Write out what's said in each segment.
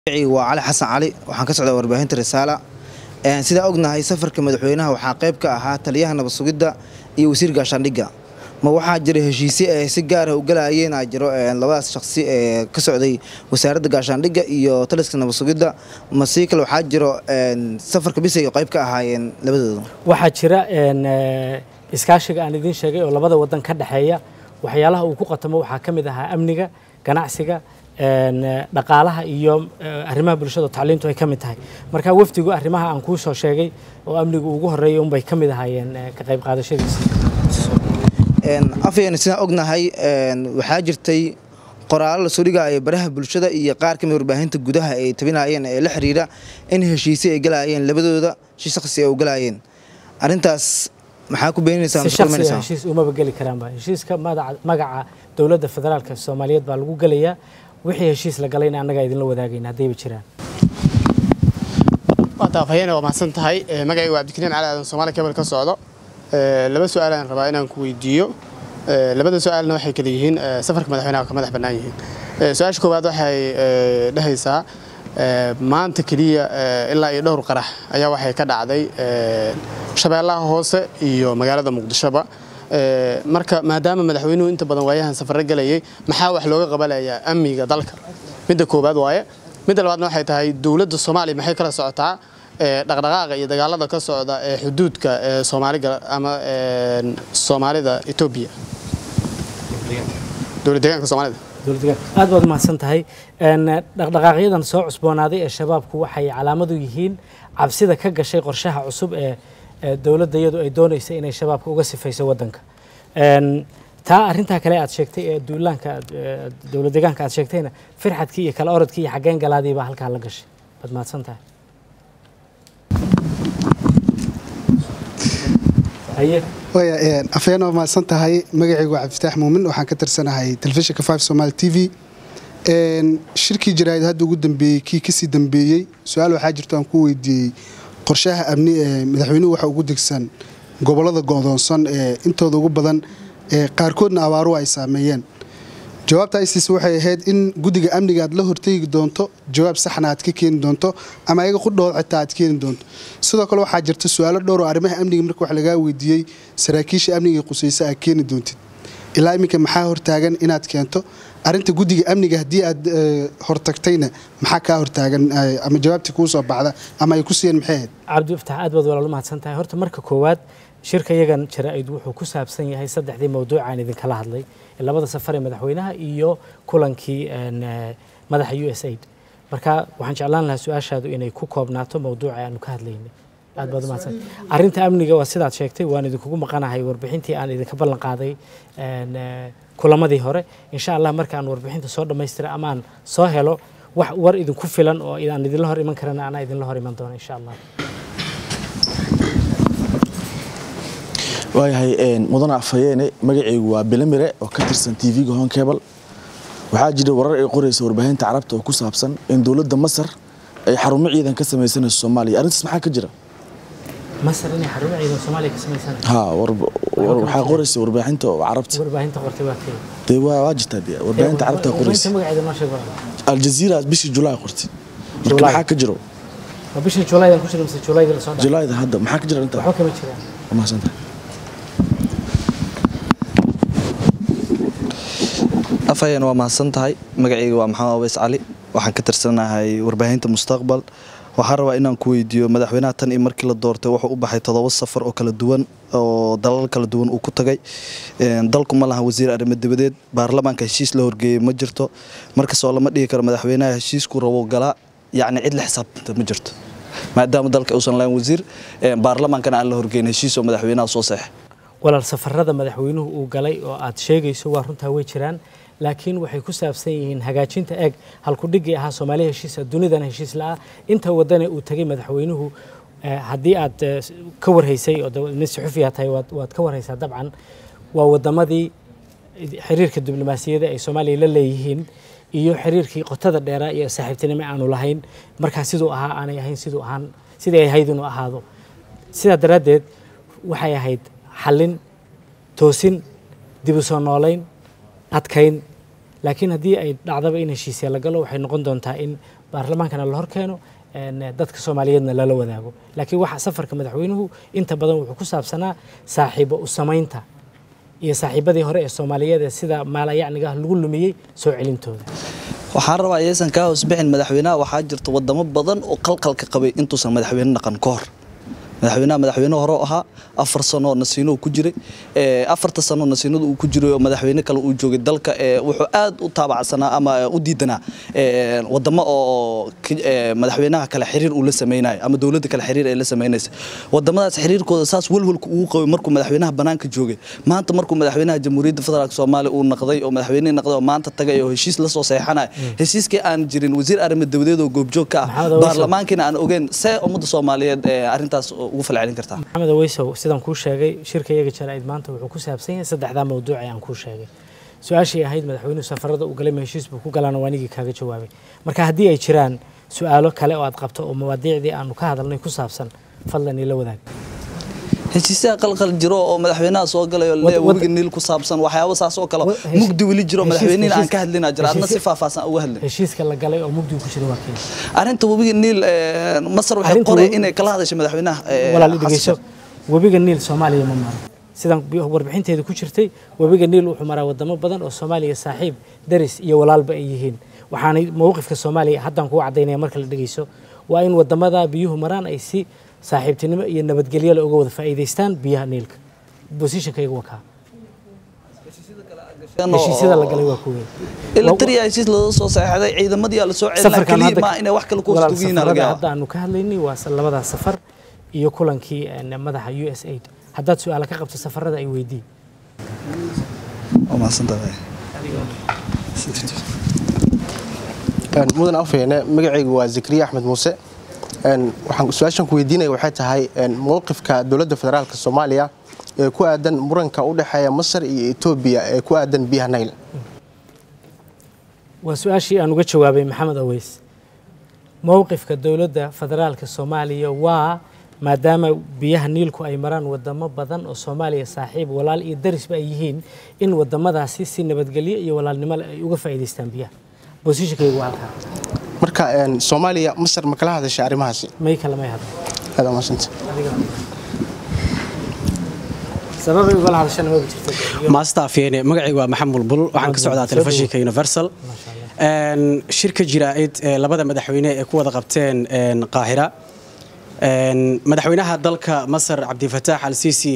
waa cali xasan cali waxaan ka socdaa warbaahinta risaala sidaa ognahay safarka madaxweynaha waxaa qayb ka ahaa taliyaha nabad sugidda iyo wasiir gaashaandhigga ma waxaa jira heshiisye ay si gaara u galayeen aa jiro labadaas shaqsi ee ka socday wasaaradda gaashaandhigga iyo taliska nabad sugidda ma sii kale waxaa jiro safarka bisay qayb ka ahaayeen labadooda waxaa jira iskaashiga aan idiin sheegay oo labada wadan ka dhexeeya waxyaalaha uu ku qatamo waxaa ka mid ahaa amniga ganacsiga dhaqaalaha iyo arrimaha bulshada tacliintu ay ka mid tahay marka wafdigu arrimaha aan kuu soo sheegay oo amnigu ugu horeeyay unbay ka mid ahaayeen ka qayb qaadashadiisa afayeen sidaan ognahay waxaa jirtay qoraallo lasoo dhigaayo baraha bulshada iyo qaar kamid warbaahinta gudaha ay tabinayeen ee la xiriira in heshiisye ay galayeen labadooda si shakhsi ay u galayeen arrintaas maxaa ku beeninaysaa si shakhsiga heshiis umaba geli karaanba heshiiska magaca dowladda federaalka soomaaliyeed baa lagu gelayaa wixii heshiis la galayna annagaa idinla wadaagayna haddayba jiraan waataafhayeene waa mahadsan tahay magacayga waa cabdikariim cali aadan soomaali kebel ka socdo laba su-aal aan rabaa inaan ku weydiiyo labada su-aalna waxay kala yihiin safarka madaxweynaha ka madax bannaan yihiin su-aasha koowaad waxay dhehaysaa maanta keliya ilaa iyo dhowr qarax ayaa waxay ka dhacday shabeellaha hoose iyo magaalada muqdishoba marka maadaama madaxweynuhu inta badan waayahan safarro galayay maxaa wax looga qabanayaa amniga dalka midda koowaad waaye midda labaadna waxay tahay dowladda soomaaliya maxay kala socotaa dhaqdhaqaaqa iyo dagaalada ka socda ee xuduudka ee soomaaliga ama soomaalida etoobiya dowlad deegaanka soomaalida aad baad umahadsan tahay dhaqdhaqaaqyadan soo cusboonaaday ee shabaabku waxay calaamadu yihiin cabsida ka gashay qorshaha cusub ee dowladda iyadu ay doonaysa inay shabaabka uga sifayso waddanka taa arrintaa kale aad sheegtay ee duulaanka dowlad deegaanka aad sheegtayna firxadkii iyo kala orodkii iyo xaggeen galaadii baa halkaa la gashay baad mahadsan tahay waya afayeen waa mahadsan tahay magacaygu waa cabdifataax muumin waxaan ka tirsanahay telefishinka five somaali t v shirkii jaraa'id hadda ugu dambeeyey kii kasii dambeeyey su-aal waxaa jirto aan ku weydiiyey qorshaha amni ee madaxweynuhu waxa ugu degsan gobollada go'doonsan ee intooda ugu badan ee qaarkoodna abaaruhu ay saameeyeen jawaabta isis waxay ahayd in guddiga amniga aad la hortegi doonto jawaab saxna aad ka keeni doonto ama ayaga qudhood xitaa aad keeni doonto sidoo kale waxaa jirta su-aalo dhowr oo arrimaha amniga marka wax lagaa weydiiyey saraakiisha amniga qusayso aad keeni doontid ilaa iminka maxaa hortaagan inaad keento arinta guddiga amniga haddii aad hortagtayna maxaa kaa hortaagan ama jawaabtii kuu soo baxda ama ay ku siiyeen maxay ahayd cabdifataax aad baad walaal umahadsan tahay horta marka koowaad shirka yagan jaraa'id wuxuu ku saabsan yahay saddexdii mawduuc aan idinkala hadlay labada safar ee madaxweynaha iyo kulankii madaxa u s aid marka waxaan jeclaan lahaa su-aashaadu inay ku koobnaato mawduuca aanu ka hadlaynay aad baad umahadsan arrinta amniga waa sidaad sheegtay waan idinkugu maqanahay warbixintii aan idinka ballan qaaday kulamadii hore insha allah markaan warbixinta soo dhammaystira amaan soo helo wax war idinku filan oo aan idinla hor iman karana anaa idinla hor iman doona insha allah waayahay mudane afhayeene magacaygu waa bilamire oo ka tirsan tv-ga honkebal waxaa jira warar ay qoraysa warbaahinta carabta oo ku saabsan in dowladda masar ay xarumo ciidan ka samaysanayso soomaaliya arrintaas maxaa ka jira masar inay xarumo ciidan soomaaliya ka samaysanayso ha waxaa qoraysa warbaahinta carabta warbaahinta qortay waa kee dee waa waa jirtaa dee warbaahinta carabta qoraysa magaceeda noo sheeg aljaziira bishii julaay qortay marka maxaa ka jiro ma bishii julaydan ku jira mise julayda lasoo dhaafay julayda hadda maxaa ka jira intaa waxba kama jiraan waa mahadsantahay afhayeen waa mahadsan tahay magacayga waa maxamed aweys cali waxaan ka tirsanahay warbaahinta mustaqbal waxaan rabaa inaan ku weydiiyo madaxweynaha tan iyo markii la doortay wuxuu u baxay toddoba safar oo kala duwan oo dalal kala duwan uu ku tagay dalku ma laha wasiir arrimo dibadeed baarlamaanka heshiis la horgeeyey ma jirto markasoo lama dhigi karo madaxweynaha heshiisku rabo galaa yacni cid la xisaabtanta ma jirto maadaama dalka uusan lahayn wasiir baarlamaankana aan la horgeyn heshiis oo madaxweynaha soo seexay walaal safarada madaxweynuhu uu galay oo aad sheegayso waa runtaa way jiraan laakiin waxay ku saabsan yihiin hagaajinta eeg halkudhigii ahaa soomaaliya heshiisa dunidana heshiis la-ah inta wadane uu tegay madaxweynuhu haddii aad ka warhaysay oo nin suxufiya tahay waad ka warhaysaa dabcan waa wadamadii xiriirka diblomaasiyadda ay soomaaliya la leeyihiin iyo xiriirkii qotada dheeraa iyo saaxiibtinimo aanu lahayn markaa siduu ahaa aanay ahayn siduu ahaan sidii ay ahayd inuu ahaado sidaa daraaddeed waxay ahayd xallin toosin dib u soo noolayn adkayn laakiin haddii ay dhacdaba in heshiisya la galo waxay noqon doontaa in baarlamaankana la horkeeno een, dadka soomaaliyeedna lala wadaago laakiin waxa safarka madaxweynuhu inta badan wuxuu ku saabsanaa saaxiibo u samaynta iyo saaxiibadii hore ee soomaaliyeed ee sida maalayacniga ah lagu lumiyey soo celintooda waxaan rabaa ayaysan kaa hoosbixin madaxweynaha waxaa jirta wadamo badan oo qalqalka qabay intuusan madaxweyne dhaqan ka hor madaxweynaha madaxweyne hore oo ahaa afar sano nasiino ku jiray ee, afarta sano nasiinadu uu ku jiray oo madaxweyne kale uu joogay dalka ee, wuxuu aad u taabacsanaa ama u diidanaa ee, wadamo oo ki- ee, madaxweynaha kale xiriir uu la sameynayo ama dowladda kale xiriir ay la sameynaysa wadamadaas xiriirkooda saas walwalka ugu qabay markuu madaxweynaha banaanka joogay maanta markuu madaxweynaha jamhuuriyadda federaalk soomaaliya uu naqday oo madaxweyne naqday oo maanta tagay oo heshiis la soo seexanaya heshiiskii aan jirin wasiir arrimo dabadeed oo goobjoog ka ah Maxamed Aweys. baarlamaankiina aan ogeyn see ummadda soomaaliyeed ee arrintaas ugu falcelin kartaa maxamed aweysow sidaan kuu sheegay shirka iyaga jaraa'id maanta wuxuu ku saabsan yahay saddexdaa mawduuc ee aan kuu sheegay su-aashii ahayd madaxweynuhu safarada uu galay ma heshiis buu ku galaana waa anigii kaaga jawaabay marka haddii ay jiraan su-aalo kale oo aad qabto oo mawaadiicdii aanu ka hadalnay ku saabsan fadlan ila wadaag heshiisyaha qalqal jiro oo madaxweynaha soo galay oo Wad- le wad- webiga niil ku saabsan waxyaabo saas oo kale Wa- heshi- mugdi weli jiro heshiis- madaxweynihina aan heshiis- ka hadlinaa jira adna si heshiis- faahfaahsan uga hadlin heshiiska la galay oo mugdigu ku jira waa keen arrinta webiga niil ee, masar waxay Arrinta qoray webi- inay kala hadashay madaxweynaha ee, walaal i Xasan dhegeyso Sheikh. webiga niil soomaaliya ma maro sidaan bi- warbixinteeda ku jirtay webiga niil wuxuu maraa wadamo badan oo soomaaliya saaxiib daris iyo walaalba ay yihiin waxaanay mowqifka soomaaliya haddaan kuu cadaynaya marka la dhegeyso waa in wadamada biyuhu maraan ay si saaxiibtinimo iyo nabadgelyo le uga wada faa'iidaystaan biyaha niilka bosishankayga waa kaa heshiisyada la galay waa kuwey ila tariya heshiis loo soo saxeexday ciidamadii aa la soo celinaa safarkan kaliya hadda ma inay wax kale ku walaal, hoosdugiina laga safarada yaaba hadda aanu ka hadlaynay waa sa- labadaas safar iyo kulankii een, madaxa u s aid haddaad su-aala ka qabto safarada ay weydii waa mahadsantahay mudan afeene magacaygu waa zakariya axmed muuse Een, waxaan su-aashan ku weydiinaya waxay tahay een, mowqifka dowladda federaalk soomaaliya ee ku aadan muranka u dhexeeya masar iyo etoobiya ee ku aadan biyaha nayl waa su-aashii aan uga jawaabay maxamed aweys mowqifka dowladda federaalka soomaaliya waa maadaama biyaha niilku ay maraan wadamo badan oo soomaaliya saaxiib walaal iyo darisba ay yihiin in wadamadaasi si nabadgelyo iyo walaalnimo leh ay uga faa'iidaystaan biyaha bosishankaygu waa halkaa marka een, soomaaliya masar ma kala hadashay arrimahaasi may kale may hadlo aad aa mahadsantahay. sababay ugala hadashana maba jirta maasta afyeene magacaygu waa maxamed bulbul waxaan ka socdaa telefishinka universal Een, shirka jiraa'id ee labada madaxweyne ee ku wada qabteen een, qaahira Een, madaxweynaha dalka masar cabdifataax al siisi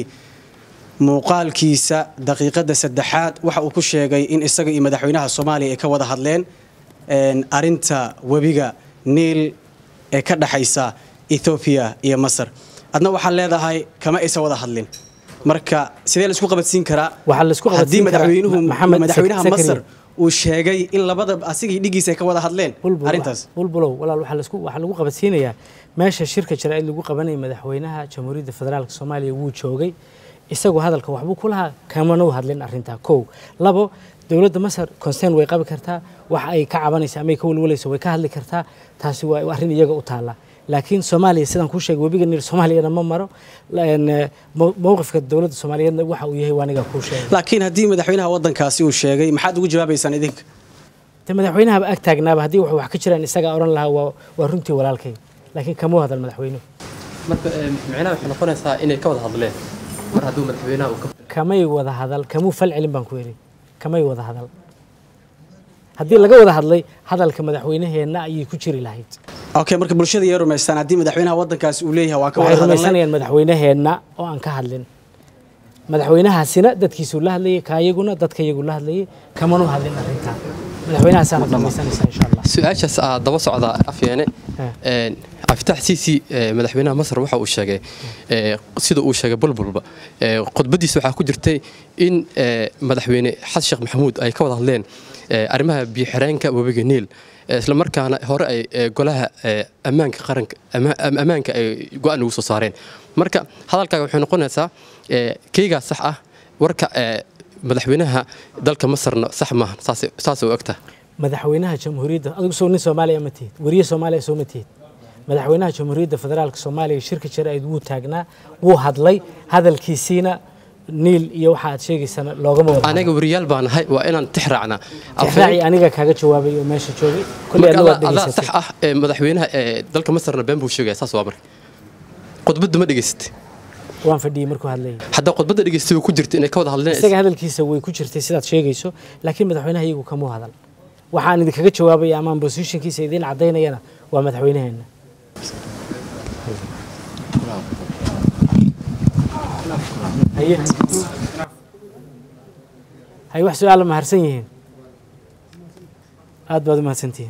muuqaalkiisa daqiiqada saddexaad waxa uu ku sheegay in isaga iyo madaxweynaha soomaaliya ay ka wada hadleen een, arinta webiga niil ee ka dhaxaysa ethoobiya iyo masar adna waxaad leedahay kama aysan wada hadlin marka sidee la isku qabadsiin karaa Waxaa la isku haddii qabadsiin karaa madaxweynuhu Maxamed madaxweynaha Sakari. masar uu sheegay in labada asigii dhigiisa ay ka wada hadleen bulbul arrintaas bulbulow walaal waxaa laisku waxaa lagu qabadsiinayaa meesha shirka jaraa'id lagu qabanaya madaxweynaha jamhuuriyadda federaalka soomaaliya wuu joogay isagu hadalka waxbuu ku lahaa kamana u hadlin arrintaa kow labo dowladda masar concern way qabi kartaa waxa ay ka cabanaysa ama ay ka walwalayso way ka hadli kartaa taasi waa arrin iyaga u taalla laakiin soomaaliya sidaan kuu sheegay webiga niil soomaaliyana ma maro een, mow- mowqifka dowladda soomaaliyeedna waxa uu yahay waa aniga kuu sheegay laakiin haddii madaxweynaha waddankaasi uu sheegay maxaad ugu jawaabaysaan idinka de madaxweynahaba ag taagnaaba haddii wax wax ka jiraan isagaa odhan lahaa waa waa runtii walaalkay laakiin kamuu hadal madaxweynuhu marka ee, micnaha waxay noqonaysaa inay ka wada hadleen mar hadduu madaxweynaha uu ka kamay wada hadal kamuu fal celin baan ku yidhi kamay wada hadal haddii laga wada hadlay hadalka madaxweynaheenna ayay ku jiri lahayd okay marka bulshada yay rumaystaan haddii madaxweynaha waddankaasi uu leeyahay waan ka waxay wada hadalnay rumaysanayaan madaxweynaheenna oo aan ka hadlin madaxweynahaasina dadkiisuu la hadlayay kaayaguna dadkayagu la hadlayay kamanu hadlin arrintaa madaxweynahaasaana rumaysanaysaa insha allah su-aashaas aa daba socda afyeene Ha. Een, cabdifatax siisi ee, madaxweynaha masar waxa uu sheegay ee, sida uu sheegay bulbulba ee, khudbadiisa waxaa ku jirtay in ee, madaxweyne xasan sheekh maxamuud ay ka wada hadleen ee, arrimaha biyo-xireenka webiga niil ee, isla markaana hore ay ee, golaha ee, ammaanka qaranka ama- am- ammaanka ay go-aan ugu soo saareen marka hadalkaaga waxay noqonaysaa ee, keygaa sax ah warka ee, madaxweynaha dalka masarna sax maaha saas- saasay u egtahay madaxweynaha jamhuuriyadda adigu soo nin soomaaliya ma tihid weriye soomaaliya soo ma tihid madaxweynaha jamhuuriyadda federaalka soomaaliya shirka jaraa'id wuu taagnaa wuu hadlay hadalkiisiina niil iyo waxa aad sheegaysana loogama wada anaga wariyaal baan nahay waa inaan tix raacnaa tixraaci aniga kaaga jawaabay oo meesha joogay kulli marka adna waad adaa adaa sax dhegaysatay ah ee madaxweynaha ee dalka masarna been buu sheegaya saas waa marka khudbadda ma dhegaysatay waan fadhiyey markuu hadlayay haddaa khudbadda dhegaystay way ku jirta inay ka wada hadleen isaga hadalkiisa way ku jirtay sidaad sheegayso laakiin madaxweynaha iyagu kamuu hadal waxaan idinkaga jawaabaya amaan positionkiisa idiin cadaynayana waa madaxweynaheena haye hay wax su-aala maharsan yihiin aad baad u mahadsantihiin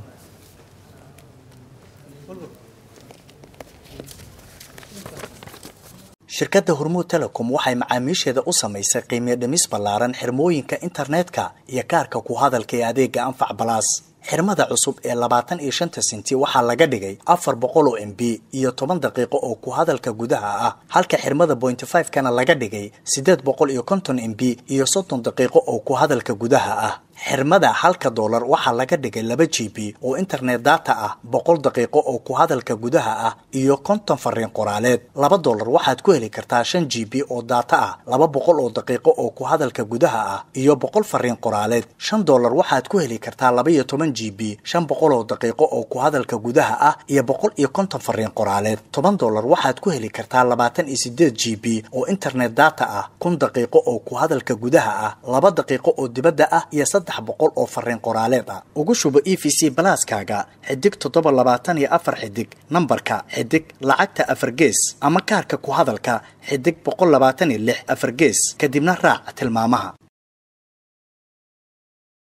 shirkadda hormuud telecom waxay macaamiisheeda u samaysay qiimiyo dhimis ballaaran xirmooyinka internetka iyo kaarka ku hadalka ee adeega anfac balaas xirmada cusub ee labaatan iyo shanta senti waxaa laga dhigay afar boqol oo m b iyo toban daqiiqo oo ku hadalka gudaha ah halka xirmada bointy five kana laga dhigay sideed boqol iyo konton m b iyo soddon daqiiqo oo ku hadalka gudaha ah xirmada halka doolar waxaa laga dhigay laba g b oo internet data ah boqol daqiiqo oo ku hadalka gudaha ah iyo konton fariin qoraaleed laba doolar waxaad ku heli kartaa shan g b oo data ah laba boqol oo daqiiqo oo ku hadalka gudaha ah iyo boqol fariin qoraaleed shan doolar waxaad ku heli kartaa laba iyo toban g b shan boqol oo daqiiqo oo ku hadalka gudaha ah iyo boqol iyo konton fariin qoraaleed toban doolar waxaad ku heli kartaa labaatan iyo sideed g b oo internet data ah kun daqiiqo oo ku hadalka gudaha ah laba daqiiqo oo dibadda ah iyo saddex boqol oo fariin qoraaleed ah ugu shubo e v c balaaskaaga xidig toddoba labaatan iyo afar xidig nambarka xidig lacagta afar gees ama kaarka ku hadalka xidig boqol labaatan iyo lix afar gees kadibna raac tilmaamaha